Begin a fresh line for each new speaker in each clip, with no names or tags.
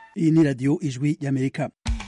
iyi ni radiyo ijwi y'amerika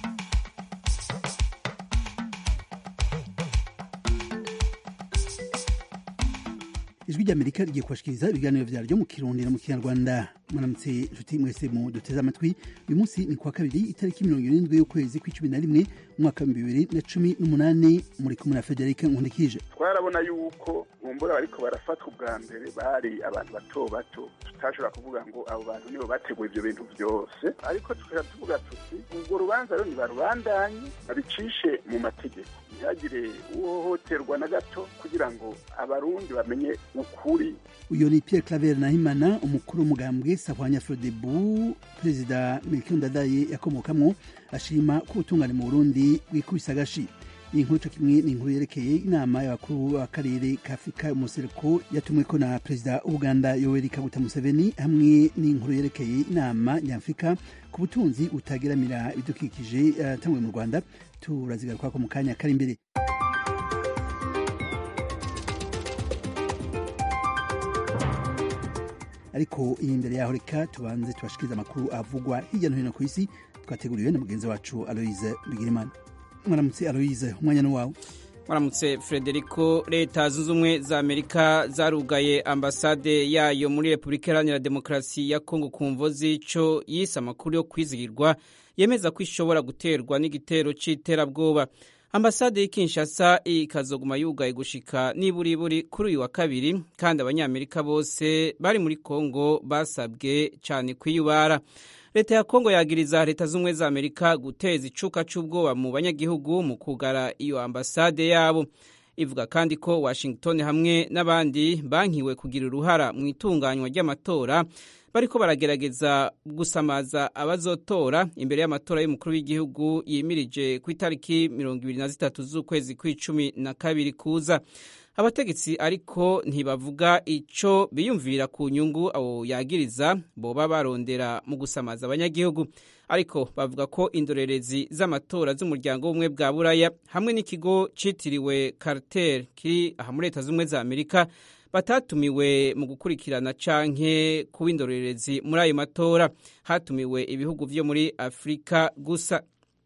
ijwi ry'amerika rigiye kubashikiriza ibiganiro vyaryo mu kirundi no mu kinyarwanda mwaramutse nshuti mwese mu duteze amatwi uyu munsi ni kuwa kabiri itariki mirongo irindwi y'ukwezi kw'icumi na rimwe umwaka w'ibihumbi bibiri na cumi n'umunani muri kumwe na federike nkundikije
twarabona yuko mumbura bariko barafatwa ubwa mbere bari abantu bato bato tutashobora kuvuga ngo abo bantu nibo bateguye ivyo bintu vyose ariko tukaba tuvuga tuti urwo rubanza rero nibarubandanye babicishe mu mategeko ntihagire uhohoterwa na gato kugira ngo abarundi bamenye ukuri
uyu ni pierre claver nahimana umukuru w'umugambwe sahwanya frodebu perezida melchior ndadaye yakomokamwo ashima ko ubutungane mu burundi bwikubise agashi iyi nkuru co kimwe ni inkuru yerekeye inama y'abakuru b'akarere ka afurika umuseruko yatumweko na perezida w'ubuganda yoweri kaguta museveni hamwe n'inkuru yerekeye inama nyafurika ku butunzi butageramira ibidukikije yatanguwe mu rwanda turazigarukako mu kanya kari imbere ariko iyi imbere yaho reka tubanze tubashikiriza amakuru avugwa hirya no hino ku isi twateguriwe na mugenzi wacu aloise bigirimana mwaramutse aloise umwanya ni wawe
mwaramutse frederico leta zunze ubumwe za amerika zarugaye ambasade yayo muri repubulika iharanira demokarasi ya kongo ku mvo z'ico yise amakuru yo kwizigirwa yemeza ko ishobora guterwa n'igitero c'iterabwoba ambasade y'ikinshasa ikazoguma yugaye gushika niburiburi kuri uyu wa kabiri kandi abanyamerika bose bari muri kongo basabwe cyane kwiyubara leta ya kongo yagiriza leta z'ubumwe za amerika guteza icuka c'ubwoba mu banyagihugu mu kugara iyo ambasade yabo ivuga kandi ko washington hamwe n'abandi bankiwe kugira uruhara mu itunganywa ry'amatora bariko baragerageza gusamaza abazotora imbere y'amatora y'umukuru w'igihugu yimirije ku itariki mirongo ibiri na zitatu z'ukwezi kw'icumi na kabiri kuza abategetsi ariko ntibavuga ico biyumvira ku nyungu abo yagiriza boba barondera mu gusamaza abanyagihugu ariko bavuga ko indorerezi z'amatora z'umuryango w'ubumwe bwa buraya hamwe n'ikigo citiriwe carter kiri aha muri leta z'ubumwe za amerika batatumiwe mu gukurikirana canke kuba indorerezi muri ayo matora hatumiwe ibihugu vyo muri afurika gusa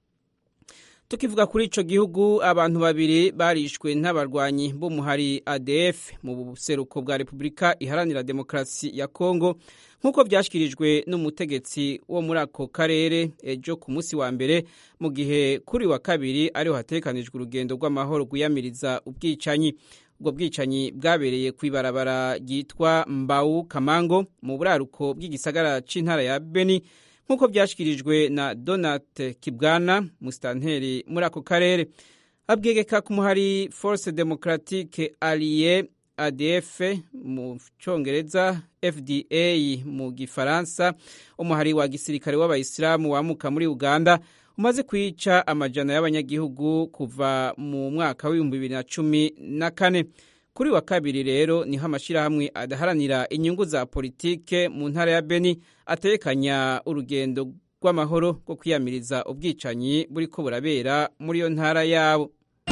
tukivuga kuri ico gihugu abantu babiri barishwe n'abarwanyi b'umuhari ADF mu buseruko bwa Repubulika iharanira demokarasi ya Kongo nk'uko vyashikirijwe n'umutegetsi wo muri ako karere ejo ku munsi wa mbere mu gihe kuri wa kabiri ariho hatekanijwe urugendo rw'amahoro rwiyamiriza ubwicanyi ubwo bwicanyi bwabereye ku ibarabara ryitwa Mbau Kamango mu buraruko bw'igisagara c'intara ya Beni nk'uko byashyikirijwe na donat kibwana musitanteri muri ako karere abwegeka ku muhari force democratique allié adf mu cyongereza fda mu gifaransa umuhari wa gisirikare w'abayisilamu wamuka muri uganda umaze kwica amajana y'abanyagihugu kuva mu mwaka w'ibihumbi bibiri na cumi na kane kuri wa kabiri rero niho amashyirahamwe adaharanira inyungu za politike mu ntara ya beni atekanya urugendo rw'amahoro rwo kwiyamiriza ubwicanyi buri ko burabera muri iyo ntara yabo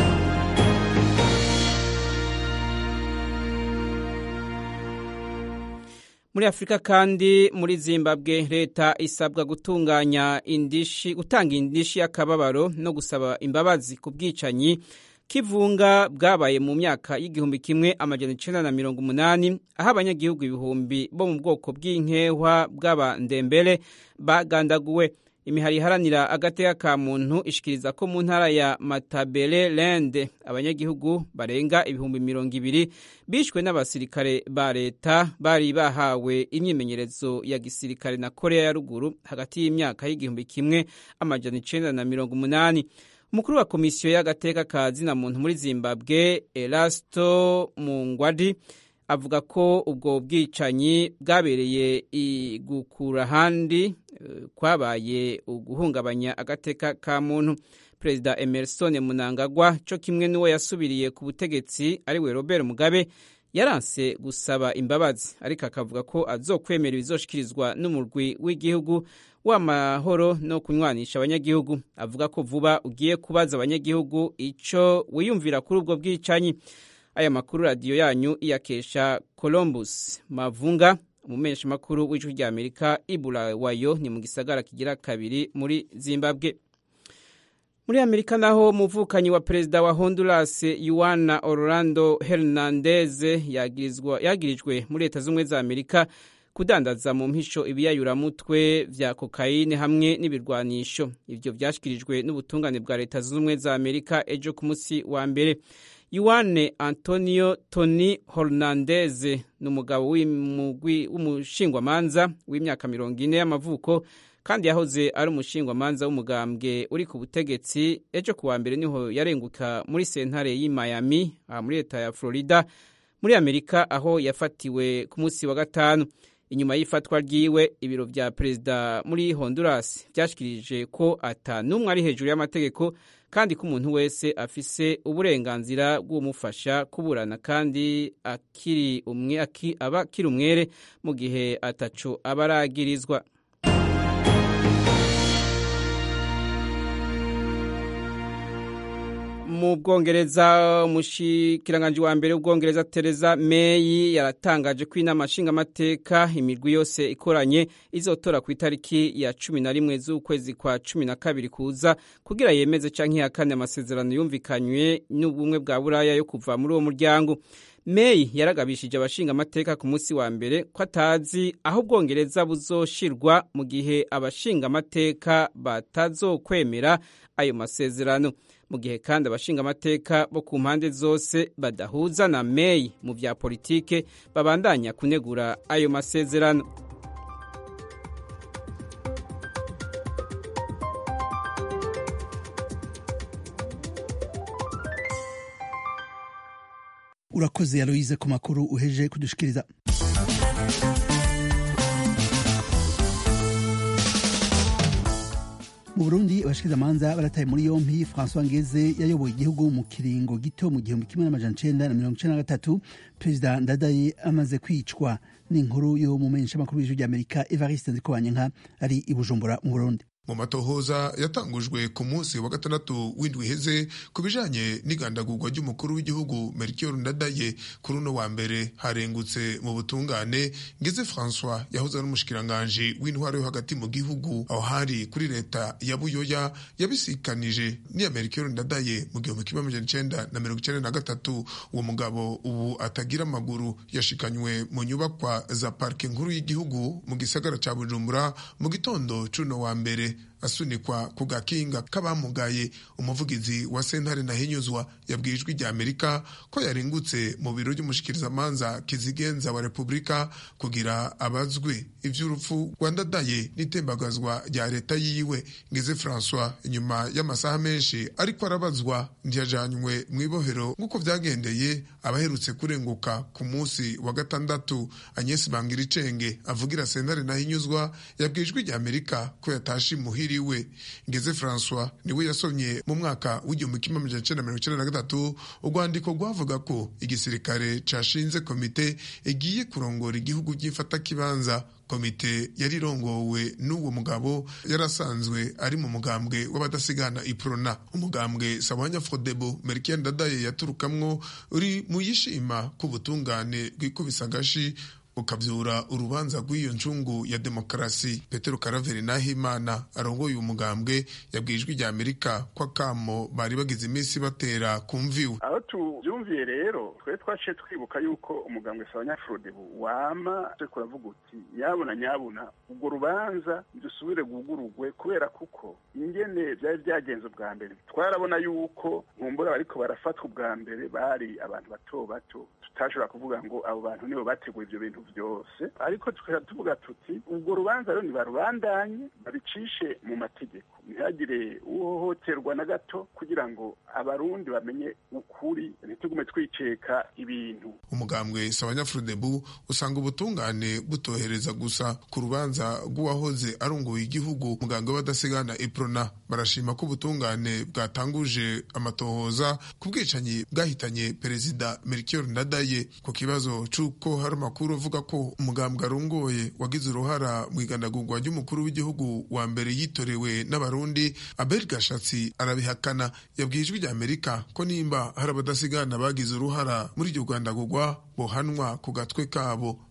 muri afurika kandi muri zimbabwe leta isabwa gutunganya indishi gutanga indishi y'akababaro no gusaba imbabazi ku bwicanyi kivunga bwabaye mu myaka y'igihumbi kimwe amajana icenda na mirongo umunani aho abanyagihugu ibihumbi bo mu bwoko bw'inkehwa bw'abandembere bagandaguwe imihari iharanira agateka ka muntu ishikiriza ko mu ntara ya matabele lende abanyagihugu barenga ibihumbi mirongo ibiri bishwe n'abasirikare ba leta bari bahawe imyimenyerezo ya gisirikare na korea ya ruguru hagati y'imyaka y'igihumbi kimwe amajana icenda na mirongo umunani umukuru wa komisiyo y'agateka ka zina muntu muri zimbabwe erasto mungwadi avuga ko ubwo bwicanyi bwabereye igukura ahandi kwabaye uguhungabanya agateka ka muntu perezida emerson munangagwa cyo kimwe n'uwo yasubiriye ku butegetsi ariwe robert mugabe yaranse gusaba imbabazi ariko akavuga ko azokwemera ibizoshikirizwa n'umurwi w'igihugu w'amahoro no kunywanisha abanyagihugu avuga ko vuba ugiye kubaza abanyagihugu icyo wiyumvira kuri ubwo bwicanyi aya makuru radiyo yanyu iyakesha columbus mavunga umumenyeshamakuru w'ijwi rya amerika ibulawayo ni mu gisagara kigira kabiri muri zimbabwe muri amerika naho umuvukanyi wa perezida wa honduras yuana orlando hernandez yagirijwe muri leta z'ubumwe za amerika kudandaza mu mpisho ibiyayuramutwe vya kokayine hamwe n'ibirwanisho ivyo vyashikirijwe n'ubutungane bwa leta zunze ubumwe za amerika ejo ku munsi wa mbere yuane antonio tony hernandez ni umugabo w'umushingwamanza w'imyaka mirongo ine y'amavuko kandi yahoze ari umushingwamanza w'umugambwe uri ku butegetsi ejo ku wa mbere niho yarenguka muri sentare y'i miami muri leta ya florida muri amerika aho yafatiwe ku munsi wa gatanu inyuma y'ifatwa ryiwe ibiro vya perezida muri honduras vyashikirije ko ata n'umwe ari hejuru y'amategeko kandi ko umuntu wese afise uburenganzira bw'umufasha kuburana kandi akiri umwe aba akiri umwere mu gihe ataco aba aragirizwa mu bwongereza umushikiranganji wa mbere w'ubwongereza Theresa May yaratangaje ko inama nshingamateka imirwi yose ikoranye izotora ku itariki ya cumi na rimwe z'ukwezi kwa cumi na kabiri kuza kugira yemeze canke ihakane amasezerano yumvikanywe n'ubumwe bwa buraya yo kuva muri uwo muryango May yaragabishije abashinga amateka ku munsi wa mbere ko atazi aho ubwongereza buzoshirwa mu gihe abashinga amateka batazokwemera ayo masezerano mu gihe kandi abashinga amateka bo ku mpande zose badahuza na May mu vya politike babandanya kunegura ayo masezerano
urakoze Aloise ku makuru uheje kudushikiriza mu burundi abashikirizamanza barataye muri yompi françois ngeze yayoboye igihugu mu kiringo gito mu gihumbi kimwe n'amajana icenda na mirongo icenda na gatatu perezida ndadaye amaze kwicwa n'inkuru yo mu menyeshamakuru w'ijwi ry'amerika evariste nzikobanyenka ari i bujumbura mu burundi
mu matohoza yatangujwe ku munsi wa gatandatu w'indwi iheze ku bijanye n'igandagurwa ry'umukuru w'igihugu Melchior Ndadaye kuri uno wa mbere harengutse mu butungane ngeze François yahoze ari umushikiranganji w'intwaro yo hagati mu gihugu aho hari kuri leta ya Buyoya yabisikanije n'iya Melchior Ndadaye mu gihumbi kimwe amajana icenda na mirongo icenda na gatatu uwo mugabo ubu atagira amaguru yashikanywe mu nyubakwa za parike nkuru y'igihugu mu gisagara ca Bujumbura mu gitondo cuno wa mbere asunikwa ku gakinga k'abamugaye umuvugizi wa sentare nahinyuzwa yabwiye ijwi rya amerika ko yaringutse mu biro by'umushikirizamanza kizigenza wa repubulika kugira abazwe ivy'urupfu rwandadaye n'itembagazwa rya leta yiwe ngeze francois inyuma y'amasaha menshi ariko arabazwa ntiyajanywe mu ibohero nk'uko vyagendeye abaherutse kurenguka ku munsi wa gatandatu agnes bangiricenge avugira sentare nahinyuzwa yabwiye ijwi rya amerika ko yatashe imuhiri we ngeze francois niwe yasomye mu mwaka w'igihumbi kimwe amajana icenda mirongo icenda na gatatu urwandiko rwavuga ko igisirikare cashinze komite igiye kurongora igihugu by'imfatakibanza komite yari irongowe n'uwo mugabo yarasanzwe ari mu mugambwe w'abadasigana iprona umugambwe sabanya frodebo merikien dadaye yaturukamwo uri mu yishima k'ubutungane bwikubisa agashi ukabyura urubanza rw'iyo ncungu ya demokarasi petero karaveri nahimana arongoye uyu mugambwe yabwiye ijwi rya amerika ko akamo bari bagize iminsi batera kumviwe
aho tubyumviye rero twe twaciye twibuka yuko umugambwe sabanyafurodebu wama twe kuravuga uti nyabuna nyabuna ubwo rubanza dusubire gugurugwe kubera kuko ingene byari byagenze ubwa mbere twarabona yuko nkumbura bariko barafatwa ubwa mbere bari abantu bato bato tutashobora kuvuga ngo abo bantu nibo bateguye ibyo bintu byose ariko tukajya tuvuga tuti ubwo rubanza rero ntibarubandanye babicishe mu mategeko ntihagire uhohoterwa na gato kugira ngo abarundi bamenye ukuri ntitugume twiceka ibintu
umugambwe sabanyafurudebu usanga ubutungane butohereza gusa ku rubanza rw'uwahoze arunguye igihugu muganga w'abadasigana iprona barashima ko ubutungane bwatanguje amatohoza ku bwicanyi bwahitanye perezida melchior ndadaye ku kibazo c'uko hari amakuru avuga ko umugambwe arongoye wagize uruhara mu igandagurwa ry'umukuru w'igihugu wa mbere yitorewe n'abarundi abel gashatsi arabihakana yabwiye ijwi rya amerika ko nimba hari abadasigana bagize uruhara muri iryo rwandagurwa bohanwa ku gatwe kabo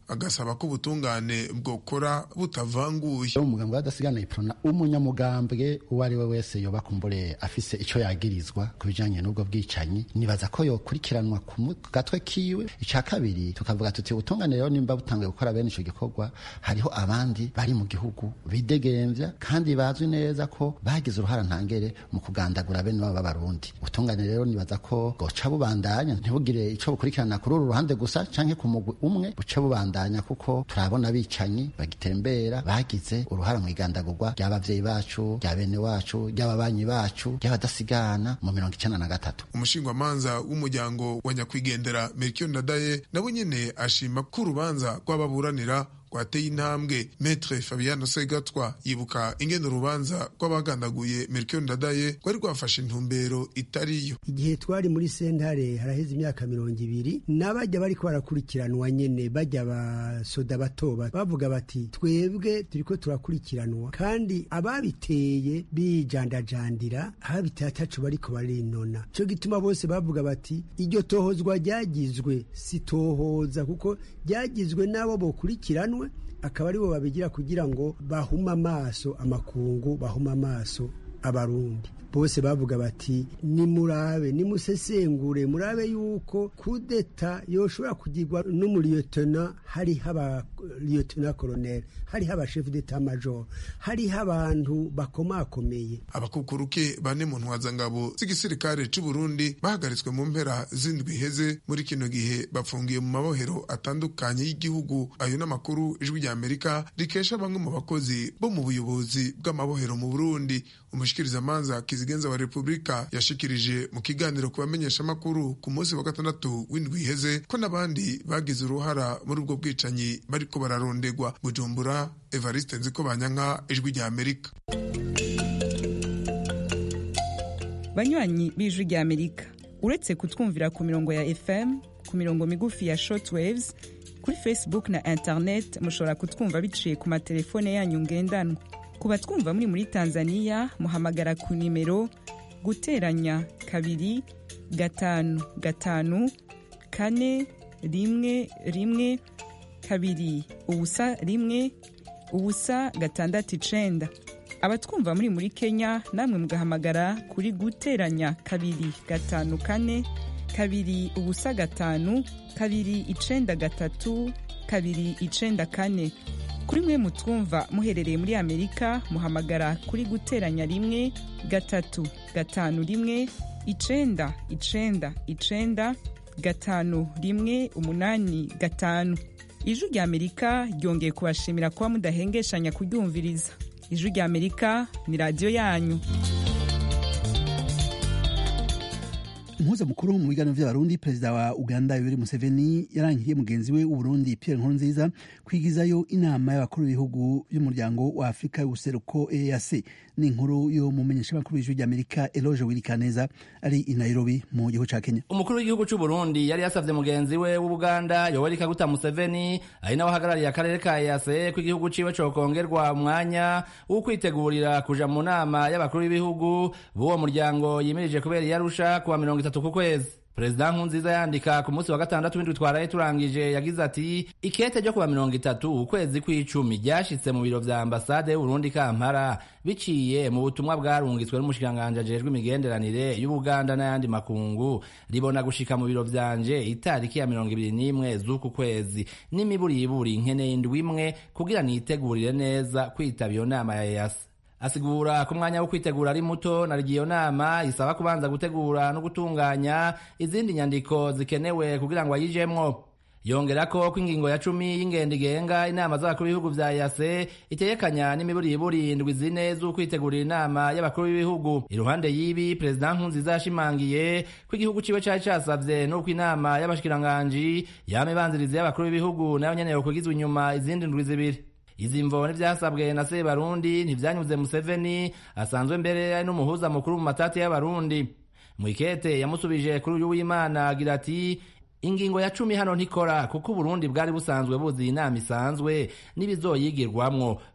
agasaba ko ubutungane bwokora butavanguye
umugambwe w'adasigana iprona umunyamugambwe uwo ari we wese yoba kumbure afise ico yagirizwa ku bijanye n'ubwo bwicanyi nibaza ko yokurikiranwa ku gatwe kiwe ica kabiri tukavuga tuti ubutungane rero nimba butanguye gukora bene ico gikorwa hariho abandi bari mu gihugu bidegemvya kandi bazwi neza ko bagize uruhara ntangere mu kugandagura bene babo b'abarundi ubutungane rero nibaza ko bwoca bubandanya ntibugire ico bukurikirana kuri uru ruhande gusa canke ku mugwi umwe buce bubandanya kuko turabona abicanyi bagitembera bagize uruhara mu igandagurwa ry'abavyeyi bacu rya bene wacu ry'ababanyi bacu ry'abadasigana mu mirongo icenda na gatatu
umushingwamanza w'umuryango wa nyakwigendera melchior ndadaye nabo nyene ashima ko urubanza rw'ababuranira rwateye intambwe metre fabiano segatwa yibuka ingene urubanza rw'abagandaguye melchior ndadaye rwari rwafashe intumbero itariyo
igihe twari muri sentare haraheze imyaka mirongo ibiri n'abajya bariko barakurikiranwa nyene bajya basoda bato bavuga bati twebwe turiko turakurikiranwa kandi ababiteye bijandajandira ababiteye ataco bariko barinona co gituma bose bavuga bati iryo tohozwa ryagizwe si tohoza kuko ryagizwe n'abo bokurikiranwe akaba aribo babigira kugira ngo bahume amaso amakungu bahume amaso abarundi bose bavuga bati nimurabe nimusesengure murabe yuko kudeta yoshobora kugirwa n'umuriyotona hariho abariyotona koroneli hariho abashefu d'etat major hariho abantu bakomakomeye
abakukuruke bane mu ntwazangabo z'igisirikare c'u Burundi bahagaritswe mu mpera z'indwi iheze muri kino gihe bafungiye mu mabohero atandukanye y'igihugu ayo n'amakuru ijwi rya Amerika rikesha bamwe mu bakozi bo mu buyobozi bw'amabohero mu Burundi umushikirizamanza kizigenza wa Republika yashikirije mu kiganiro ku bamenyeshamakuru ku munsi wa gatandatu w'indwi iheze ko n'abandi bagize uruhara muri ubwo bwicanyi bariko bararondegwa Bujumbura Evariste Nzikobanyanka ijwi rya Amerika
banywanyi b'ijwi rya Amerika uretse kutwumvira ku mirongo ya FM ku mirongo migufi ya shortwaves kuri Facebook na internet mushobora kutwumva biciye ku matelefone yanyu ngendanwa ku batwumva muri muri Tanzania muhamagara ku nimero guteranya kabiri gatanu gatanu kane rimwe rimwe kabiri ubusa rimwe ubusa gatandatu icenda abatwumva muri muri Kenya namwe mugahamagara kuri guteranya kabiri gatanu kane kabiri ubusa gatanu kabiri icenda gatatu kabiri icenda kane kuri mwe mutwumva muherereye muri amerika muhamagara kuri guteranya rimwe gatatu gatanu rimwe icenda icenda icenda gatanu rimwe umunani gatanu ijwi rya amerika ryongeye kubashimira kuba mudahengeshanya kuryumviriza ijwi rya amerika ni radiyo yanyu
umuhuza mukuru mu biganiro by'abarundi perezida wa uganda yoweri museveni yarangiriye mugenzi we w'uburundi pierre nkurunziza kwigizayo inama y'abakuru b'ibihugu by'umuryango wa afurika y'ubuseruko eac ni inkuru yo mu menyeshamakuru y'ijwi ry'amerika eloge wirikaneza ari i nairobi mu gihugu ca kenya
umukuru w'igihugu c'uburundi yari yasavye mugenzi we w'ubuganda yoweri kaguta museveni ari nawe ahagarariye akarere ka eac ko igihugu ciwe cokongerwa umwanya wo kwitegurira kuja mu nama y'abakuru b'ibihugu b'uwo muryango yimirije kubera iyarusha kuwa mirongo itatu ku kwezi perezida nkunziza yandika ku munsi wa gatandatu w'indwi twaraye turangije yagize ati ikete ryo kuwa mirongo itatu ukwezi kw'icumi ryashitse mu biro vya ambasade y'uburundi kampala biciye mu butumwa bwarungitswe n'umushikiranganji ajejwe imigenderanire y'ubuganda n'ayandi makungu ribona gushika mu biro vyanje itariki ya mirongo ibiri n'imwe z'uku kwezi n'imiburiburi nkeneye indwi imwe kugira nitegurire neza kwitaba iyo nama ya yasi asigura ko umwanya wo kwitegura ari muto na iyo nama isaba kubanza gutegura no gutunganya izindi nyandiko zikenewe kugira ngo ayijemwo yongera ko ko ingingo ya cumi y'ingendo igenga inama z'abakuru b'ibihugu vya yase itegekanya n'imiburiburi indwi zine z'ukwitegurira inama y'abakuru b'ibihugu iruhande y'ibi perezida nkunziza yashimangiye ko igihugu ciwe cari casavye n'uko inama y'abashikiranganji yama ibanziriza y'abakuru b'ibihugu nayo nyene yokwigizwa inyuma izindi ndwi zibiri izi mvo n'ivyasabwe na sebarundi ntivyanyuze museveni asanzwe mbere ari n'umuhuza mukuru mu matati y'abarundi mwikete yamusubije kuri uyu w'imana agira ati ingingo ya cumi hano ntikora kuko uburundi bwari busanzwe buzi inama isanzwe n'ibizoyigirwamwo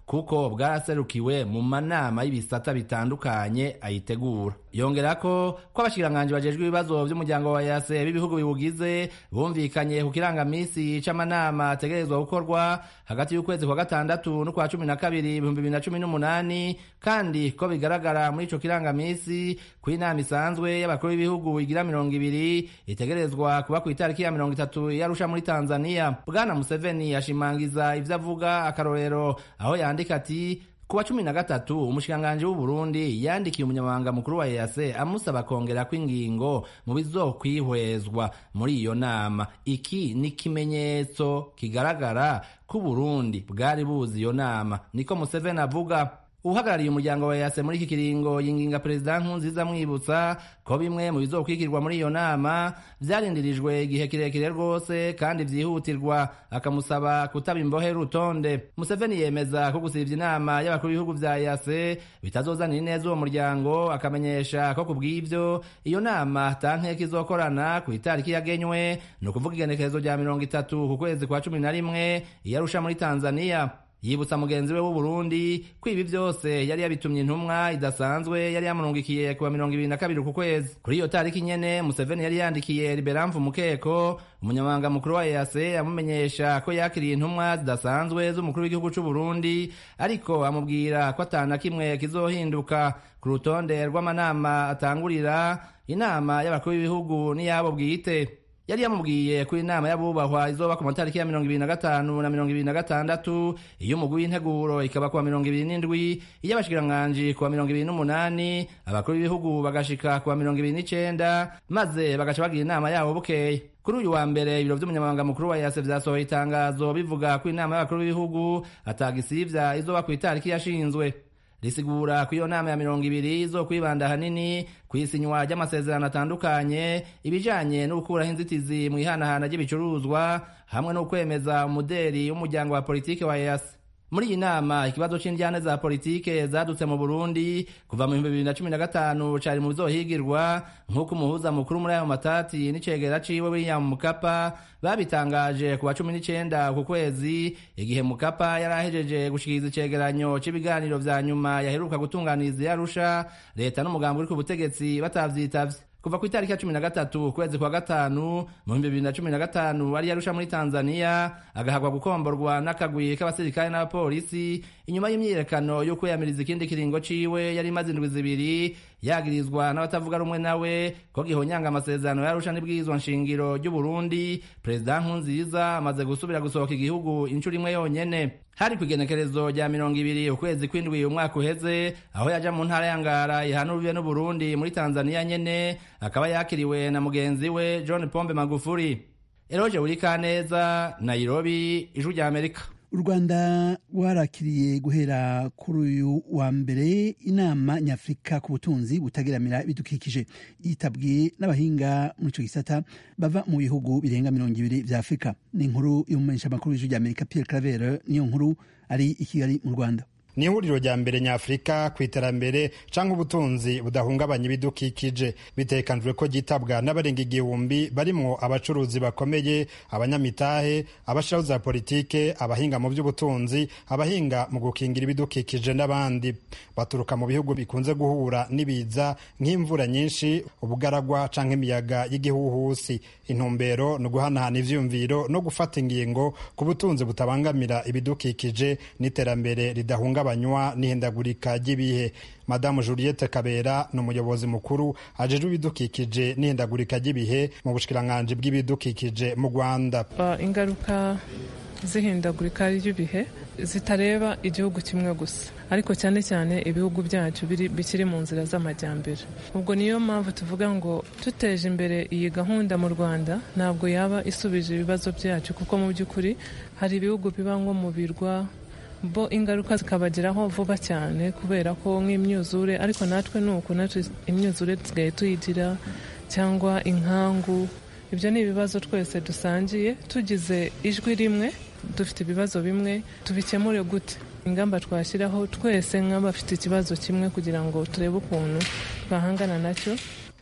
kuko bwaraserukiwe mu manama y'ibisata bitandukanye ayitegura yongera ko ko abashikiranganji bajejwe ibibazo vy'umuryango wa yase b'ibihugu biwugize bumvikanye ku kirangamisi c'amanama ategerezwa gukorwa hagati y'ukwezi kwa gatandatu n'ukwa cumi na kabiri ibihumbi bibiri na cumi n'umunani kandi ko bigaragara muri ico kirangamisi ko inama isanzwe y'abakuru b'ibihugu igira mirongo ibiri itegerezwa kuba ku itariki ya mirongo itatu yarusha muri tanzania bwana museveni ashimangiza ivyo avuga akarorero aho yandika ati kuwa cumi na gatatu umushikiranganji w'uburundi yandikiye umunyamabanga mukuru wa ease amusaba kongera kw'ingingo mu bizokwihwezwa muri iyo nama iki ni ikimenyetso kigaragara ko uburundi bwari buzi iyo nama niko museveni avuga uhagarariye umuryango wa yase muri iki kiringo yinginga perezida nkunziza amwibutsa ko bimwe mu bizokwikirwa muri iyo nama vyarindirijwe igihe kirekire rwose kandi vyihutirwa akamusaba kutaba imbohe rutonde museveni yemeza ko gusivya inama y'abakuru b'ibihugu vya yase bitazozanira ineza uwo muryango akamenyesha ko kubw'ivyo iyo nama tankeka izokorana ku itariki yagenywe ni ukuvuga igenekerezo rya mirongo itatu ku kwezi kwa cumi na rimwe iyarusha muri tanzaniya yibutsa mugenzi we w'uburundi ko ibi vyose yari yabitumye intumwa idasanzwe yari yamurungikiye kuwa mirongo ibiri na kabiri ku kwezi kuri iyo tariki nyene museveni yari yandikiye liberamvu mukeko umunyamabanga mukuru wa ease amumenyesha ko yakiriye intumwa zidasanzwe z'umukuru w'igihugu c'uburundi ariko amubwira ko atana kimwe kizohinduka ku rutonde rw'amanama atangurira inama y'abakuru b'ibihugu n'iyabo bwite yari yamubwiye ko inama y'abubahwa izoba ku matariki ya mirongo ibiri na gatanu na mirongo ibiri na gatandatu iy'umugwi w'integuro ikaba kuwa mirongo ibiri n'indwi iy'abashikiranganji kuwa mirongo ibiri n'umunani abakuru b'ibihugu bagashika kuwa mirongo ibiri n'icenda maze bagaca bagira inama yabo bukeye kuri uyu wa mbere ibiro vy'umunyamabanga mukuru wa yase vyasohoye itangazo bivuga ko inama y'abakuru b'ibihugu atagisivya izoba ku itariki yashinzwe risigura ko iyo nama ya mirongo ibiri zo kwibanda ahanini ku isinywa ry'amasezerano atandukanye ibijanye no gukuraho inzitizi mu ihanahana ry'ibicuruzwa hamwe no kwemeza umuderi w'umuryango wa politike wa EAC muri iyi nama ikibazo c'indyane za politike zadutse mu burundi kuva mu bihumbi bibiri na cumi na gatanu cari mu bizohigirwa nk'uko umuhuza mukuru muri ayo matati n'icegera ciwe william mukapa babitangaje ku wa cumi n'icenda ku kwezi igihe mukapa yari ahejeje gushikiriza icegeranyo c'ibiganiro vya nyuma yaheruka gutunganiriza iyarusha leta n'umugambi uri ku butegetsi batavyitavye kuva ku itariki ya cumi na gatatu ukwezi kwa gatanu mu bihumbi bibiri na cumi na gatanu ari yarusha muri tanzania agahagwa gukomborwa n'akagwi k'abasirikare n'abapolisi inyuma y'imyiyerekano yo kwiyamiriza ikindi kiringo ciwe yari imaze indwi zibiri yagirizwa n'abatavuga rumwe nawe ko gihonyanga amasezerano yarusha n'ibwirizwa nshingiro ry'uburundi perezida nkunziza amaze gusubira gusohoka igihugu inshuro imwe yonyene hari ku igenekerezo rya mirongo ibiri ukwezi kw'indwi umwaka uheze aho yaja mu ntara ya ngara ihana urubibe n'uburundi muri tanzaniya nyene akaba yakiriwe na mugenzi we john pombe magufuri eroje burikaneza nairobi ijwi rya amerika
u rwanda rwarakiriye guhera kuri uyu wa mbere inama nyafurika ku butunzi butageramira ibidukikije yitabwiye n'abahinga muri icyo gisata bava mu bihugu birenga mirongo ibiri vya afurika ni inkuru y'umumenyeshamakuru w'ijwi rya amerika pierre claver niyo nkuru ari i kigali mu rwanda
ni ihuriro rya mbere nyafurika ku iterambere cyangwa ubutunzi budahungabanya ibidukikije bitekanijwe ko ryitabwa n'abarenga igihumbi barimo abacuruzi bakomeye abanyamitahe abashiraho za politike abahinga mu by'ubutunzi abahinga mu gukingira ibidukikije n'abandi baturuka mu bihugu bikunze guhura n'ibiza nk'imvura nyinshi ubugaragwa cyangwa imiyaga y'igihuhusi intumbero ni uguhanahana ivyumviro no gufata ingingo ku butunzi butabangamira ibidukikije n'iterambere ridahungabanya banywa n'ihindagurika ry'ibihe madamu juliette kabera ni umuyobozi mukuru ajejwe ibidukikije n'ihindagurika ry'ibihe mu bushikiranganji bw'ibidukikije mu rwanda
ingaruka z'ihindagurika ry'ibihe zitareba igihugu kimwe gusa ariko cyane cyane ibihugu byacu bikiri mu nzira z'amajyambere ubwo niyo mpamvu tuvuga ngo tuteje imbere iyi gahunda mu rwanda ntabwo yaba isubije ibibazo byacu kuko mu by'ukuri hari ibihugu biba nko mu birwa bo ingaruka zikabageraho vuba cyane kubera ko nk'imyuzure ariko natwe ni uku natwe imyuzure dusigaye tuyigira cyangwa inkangu ibyo ni ibibazo twese dusangiye tugize ijwi rimwe dufite ibibazo bimwe tubikemure gute ingamba twashyiraho twese nk'abafite ikibazo kimwe kugira ngo turebe ukuntu twahangana nacyo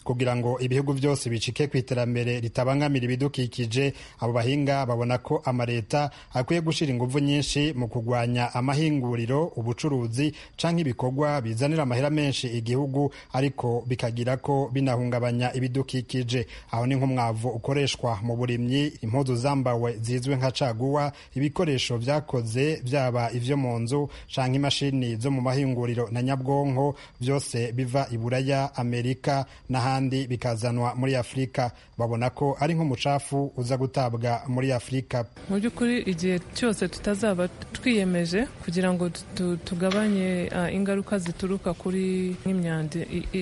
kugira ngo ibihugu byose bicike ku iterambere ritabangamira ibidukikije abo bahinga babona ko amaleta akwiye gushyira ingufu nyinshi mu kurwanya amahinguriro ubucuruzi canke ibikorwa bizanira amahera menshi igihugu ariko bikagira ko binahungabanya ibidukikije aho ni nk'umwavu ukoreshwa mu burimyi impuzu zambawe zizwi nka caguwa ibikoresho vyakoze vyaba ivyo mu nzu canke imashini zo mu mahinguriro na nyabwonko byose biva i buraya amerika n'ahandi bikazanwa muri afurika babona ko ari nk'umucafu uza gutabwa muri afurika
mu by'ukuri igihe cyose tutazaba twiyemeje kugira ngo tugabanye ingaruka zituruka kuri nk'imyanda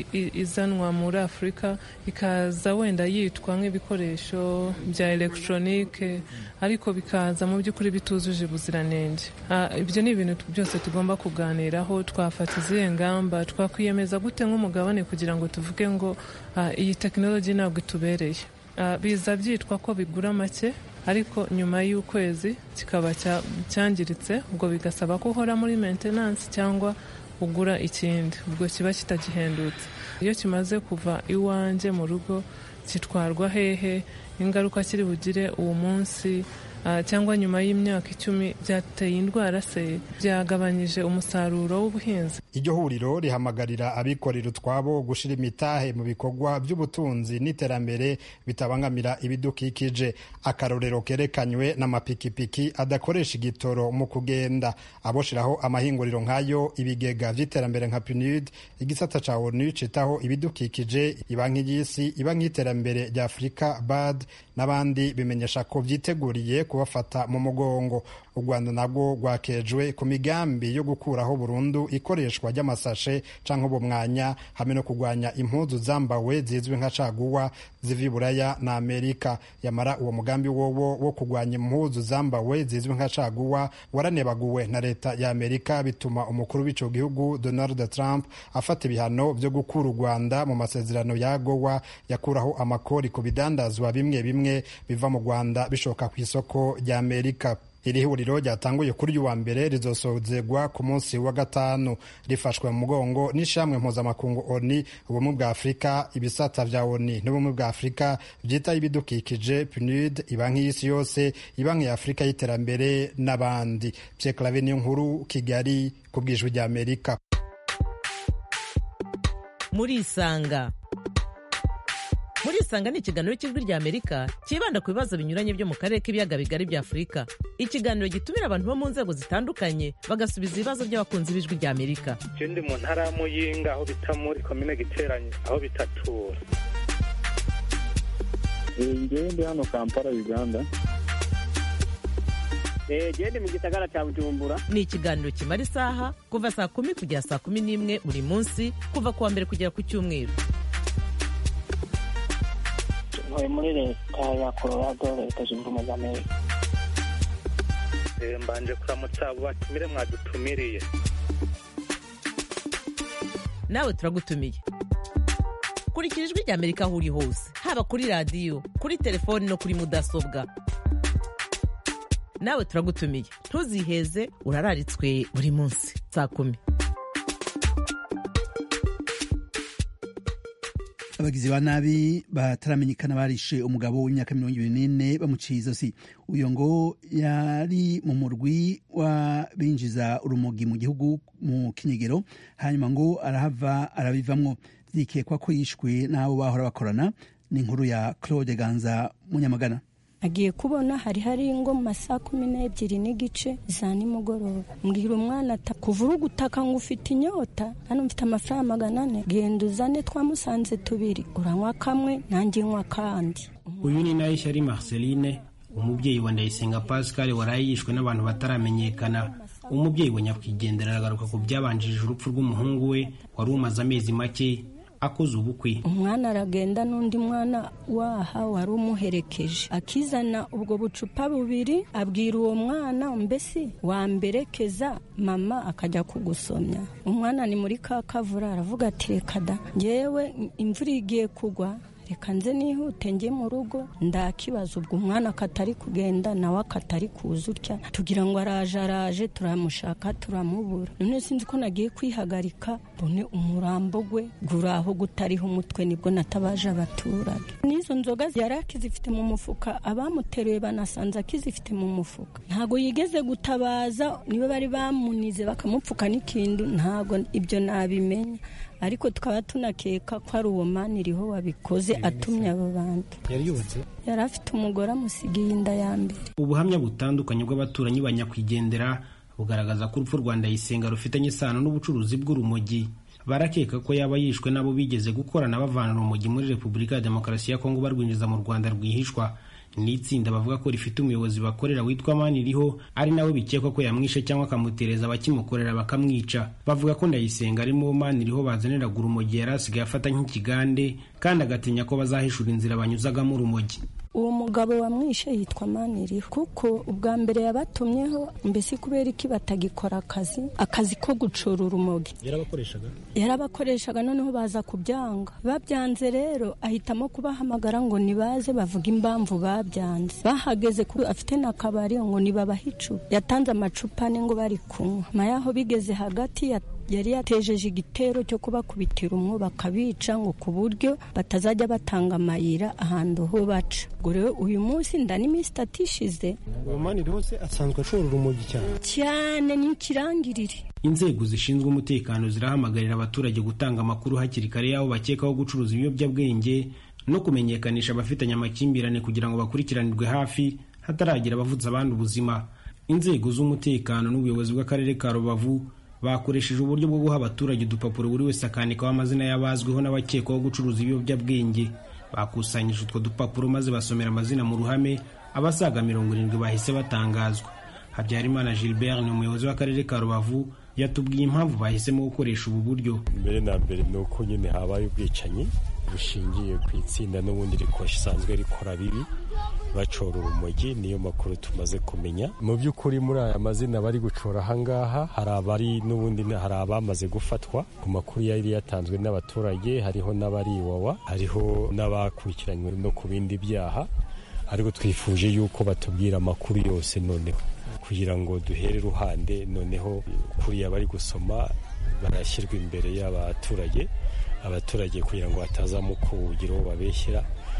izanwa muri afurika ikaza wenda yitwa nk'ibikoresho bya elegitoronike ariko bikaza mu by'ukuri bitujuje ubuziranenge ibyo ni ibintu byose tugomba kuganiraho twafata izihe ngamba twakwiyemeza gute nk'umugabane kugira ngo tuvuge ngo iyi tekinoloji ntabwo itubereye biza byitwa ko bigura make ariko nyuma y'ukwezi kikaba cyangiritse ubwo bigasaba ko uhora muri maintenance cyangwa ugura ikindi ubwo kiba kitagihendutse iyo kimaze kuva iwanjye mu rugo gitwarwa hehe ingaruka kiri bugire uwo munsi cyangwa nyuma y'imyaka icumi byateye indwara se byagabanyije umusaruro w'ubuhinzi
iryo huriro rihamagarira abikorera utwabo gushyira imitahe mu bikorwa by'ubutunzi n'iterambere bitabangamira ibidukikije akarorero kerekanywe n'amapikipiki adakoresha igitoro mu kugenda aboshiraho amahinguriro nk'ayo ibigega by'iterambere nka PNUD igisata ca ONU citaho ibidukikije iba nk'iyisi iba nk'iterambere rya Afurika BAD n'abandi bimenyesha ko vyiteguriye kubafata mu mugongo u rwanda nabwo rwakejwe ku migambi yo gukuraho burundu ikoreshwa ry'amasashe canke ubumwanya hamwe no kurwanya impuzu zambawe zizwi nka caguwa ziva iburaya na amerika yamara uwo mugambi wowo wo kurwanya impuzu zambawe zizwi nka caguwa waranebaguwe na leta ya amerika bituma umukuru w'ico gihugu donald trump afata ibihano vyo gukura u rwanda mu masezerano ya gowa yakuraho amakori ku bidandazwa bimwe bimwe biva mu rwanda bishoka ku isoko rya amerika iri huriro ryatanguye kuri uyu wa mbere rizosozegwa ku munsi wa gatanu rifashwe mu mugongo n'ishamwe mpuzamakungu oni ubumwe bwa afurika ibisata vya oni n'ubumwe bwa afurika vyitaho ibidukikije pnud ibanki y'isi yose ibanki ya afurika y'iterambere n'abandi pyeklave niyo nkuru kigali ku bwijwi rya amerika
muri isanga muri isanga ni ikiganiro cy'ijwi rya amerika cyibanda ku bibazo binyuranye byo mu karere k'ibiyaga bigari bya afurika ikiganiro gitumira abantu bo mu nzego zitandukanye bagasubiza ibibazo by'abakunzi b'ijwi rya amerika
je ndi mu ntara ya muyinga aho bita muri komine giteranye aho bitatura
ngewe ndi hano kampala uganda
gende mu gisagara cya bujumbura
ni ikiganiro kimara isaha kuva saa kumi kugera saa kumi n'imwe buri munsi kuva ku wa mbere kugera ku cyumweru
ntuye muri leta ya colorado leta zunze ubumwe za amerika
mbanje kuramutsa abo batumire mwadutumiriye
nawe turagutumiye kurikira ijwi rya amerika aho uri hose haba kuri radiyo kuri telefoni no kuri mudasobwa nawe turagutumiye ntuziheze urararitswe buri munsi saa kumi
abagizi ba nabi bataramenyekana barishe umugabo w'imyaka mirongo ibiri n'ine bamuciye izosi uyu ngo yari mu murwi w'abinjiza urumogi mu gihugu mu kinyegero hanyuma ngo arahava arabivamwo byikekwa ko yishwe n'abo bahora bakorana ni inkuru ya claude ganza munyamagana
agiye kubona hari hari ngo mu masaha kumi n'ebyiri n'igice za nimugoroba mbwira umwana ati kuva uri gutaka ngo ufite inyota hano mfite amafaranga magana ane genda uzane twamusanze tubiri uranywa kamwe nanjye nywa kandi
uyu ni nayo ari marceline umubyeyi wa ndayisenga pascal waraye yishwe n'abantu bataramenyekana umubyeyi wa nyakwigendera aragaruka ku byabanjirije urupfu rw'umuhungu we wari umaze amezi make akoze ubukwe
umwana aragenda n'undi mwana waha wari umuherekeje akizana ubwo bucupa bubiri abwira uwo mwana mbese wamberekeza mama akajya kugusomya umwana ni muri ka kavura aravuga ati reka da ngewe imvura igiye kugwa reka nze nihute njye mu rugo ndakibaza ubwo umwana akatari kugenda nawe akatari kuza utya tugira ngo araje araje turamushaka turamubura none sinzi ko nagiye kwihagarika mbone umurambo gwe guri aho gutariho umutwe nibwo natabaje abaturage n'izo nzoga yari akizifite mu mufuka abamuteruye banasanze akizifite mu mufuka ntabwo yigeze gutabaza niba bari bamunize bakamupfuka n'ikindu ntabwo ibyo nabimenya ariko tukaba tunakeka ko ari uwo mani iriho wabikoze atumye abo bantu
yari yubatse
yari afite umugore amusigiye inda ya mbere
ubuhamya butandukanye bw'abaturanyi ba nyakwigendera bugaragaza ko urupfu rwa ndayisenga rufitanye isano n'ubucuruzi bw'urumogi barakeka ko yaba yishwe n'abo bigeze gukorana bavana urumogi muri repubulika ya demokarasi ya kongo barwinjiza mu rwanda rwihishwa n'itsinda bavuga ko rifite umuyobozi bakorera witwa maniriho ari nawe bikekwa ko yamwishe cyangwa akamutereza abakimukorera bakamwica bavuga ko ndayisenga arimo maniriho bazaniraga urumogi yari asigaye afata nk'ikigande kandi agatinya ko bazahishura inzira banyuzagamo urumogi
uwo mugabo wamwishe yitwa maniriho kuko ubwa mbere yabatumyeho mbese kubera iki batagikora akazi akazi ko gucura urumogi
yarabakoreshaga
yarabakoreshaga noneho baza kubyanga babyanze rero ahitamo kubahamagara ngo nibaze bavuga impamvu babyanze bahageze kuri afite n'akabari ngo nibabahe icupa yatanze amacupa ane ngo bari kunywa nyuma yaho bigeze hagati ya yari yatejeje igitero cyo kubakubitira umwo bakabica ngo ku buryo batazajya batanga amayira ahantu ho baca ubwo rero uyu munsi nda n'iminsi itatu ishize
uwo maniriho se asanzwe ashora urumogi cyane
cyane ni ikirangirire
inzego zishinzwe umutekano zirahamagarira abaturage gutanga amakuru hakiri kare y'aho bakekaho gucuruza ibiyobyabwenge no kumenyekanisha abafitanye amakimbirane kugira ngo bakurikiranirwe hafi hataragira abavutse abandi ubuzima inzego z'umutekano n'ubuyobozi bw'akarere ka rubavu bakoresheje uburyo bwo guha abaturage udupapuro buri wese akandikaho amazina y'abazwiho n'abakekwaho gucuruza ibiyobyabwenge bakusanyije utwo dupapuro maze basomera amazina mu ruhame abasaga mirongo irindwi bahise batangazwa habyarimana gilbert ni umuyobozi w'akarere ka rubavu yatubwiye impamvu bahisemo gukoresha ubu buryo
mbere na mbere ni uko nyine habaye ubwicanyi bushingiye ku itsinda n'ubundi risanzwe rikora bibi bacora urumogi niyo makuru tumaze kumenya mu by'ukuri muri aya mazina bari gucora ahangaha hari abari n'ubundi hari abamaze gufatwa ku makuru yari yatanzwe n'abaturage hariho n'abari iwawa hariho n'abakurikiranywe no ku bindi byaha ariko twifuje yuko batubwira amakuru yose noneho kugira ngo duhere iruhande noneho kuriya bari gusoma barashyirwa imbere y'abaturage abaturage kugira ngo hatazamo kuwugira uwo babeshyira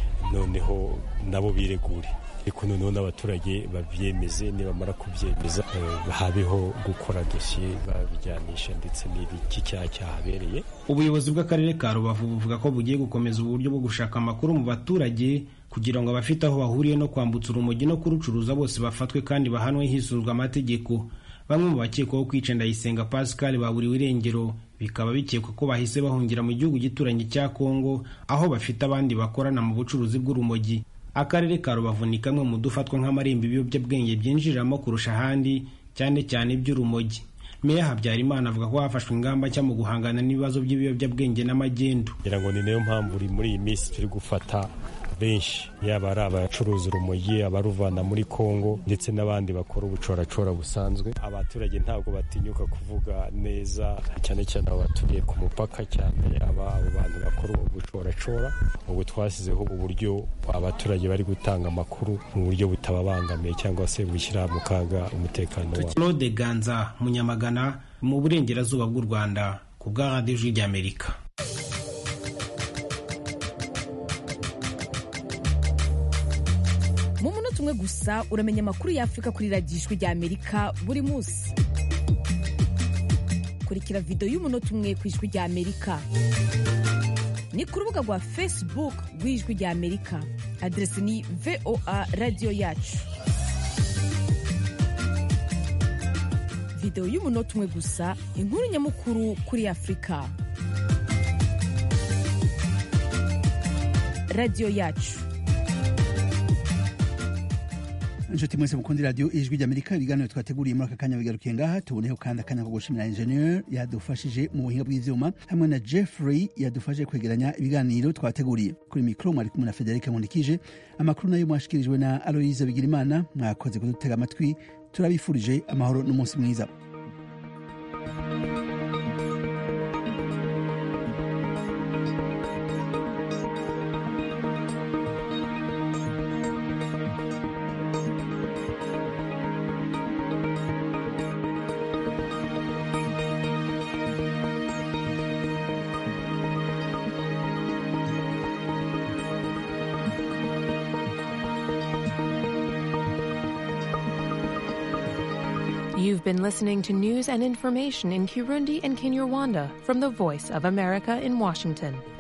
noneho nabo biregure ariko noneho n'abaturage babyemeze nibamara kubyemeza habeho gukora dosiye babijyanisha ndetse n'iki cyaha cyahabereye
ubuyobozi bw'akarere ka rubavu buvuga ko bugiye gukomeza uburyo bwo gushaka amakuru mu baturage kugira ngo abafite aho bahuriye no kwambutsa urumogi no kurucuruza bose bafatwe kandi bahanwe hisunzwe amategeko bamwe mu bakekwaho kwica ndayisenga pascal baburiwe irengero bikaba bikekwa ko bahise bahungira mu gihugu gituranye cya kongo aho bafite abandi bakorana mu bucuruzi bw'urumogi akarere ka rubavu ni kamwe mu dufatwa nk'amarembo ibiyobyabwenge byinjiriramo kurusha ahandi cyane cyane iby'urumogi meya habyarimana avuga ko hafashwe ingamba nshya mu guhangana n'ibibazo by'ibiyobyabwenge n'amagendu
ngira ngo ni nayo mpamvu muri iyi minsi turi gufata benshi yaba ari abacuruza urumogi abaruvana muri kongo ndetse n'abandi bakora ubucoracora busanzwe abaturage ntabwo batinyuka kuvuga neza cyane cyane abo baturiye ku mupaka cyane aba abo bantu bakora ubucoracora ubu twashyizeho uburyo abaturage bari gutanga amakuru mu buryo butababangamiye cyangwa se bushyira mu kaga umutekano wabo
claude ganza munyamagana mu burengerazuba bw'u rwanda ku bwa radiyo ijwi ry'amerika
mu munota umwe gusa uramenya amakuru y'afurika kuri radiyo ijwi ry'amerika buri munsi kurikira videwo y'umunota umwe ku ijwi ry'amerika ni ku rubuga rwa facebook rw'ijwi ry'amerika aderesi ni voa radiyo yacu videwo y'umunota umwe gusa inkuru nyamukuru kuri afurika radiyo yacu
inshuti mwese mukundi radiyo ijwi ry'amerika ibiganiro twateguriye muri aka kanya bigarukiye ngaha tuboneho kandi akanya ko gushimira enjeniyeri yadufashije mu buhinga bw'ibyuma hamwe na jeffrey yadufashije kwegeranya ibiganiro twateguriye kuri mikoro mwari kumwe na federica nkundikije amakuru nayo mwashikirijwe na aloyize bigirimana mwakoze kudutega amatwi turabifurije amahoro n'umunsi mwiza
You've been listening to news and information in Kirundi and Kinyarwanda from the Voice of America in Washington.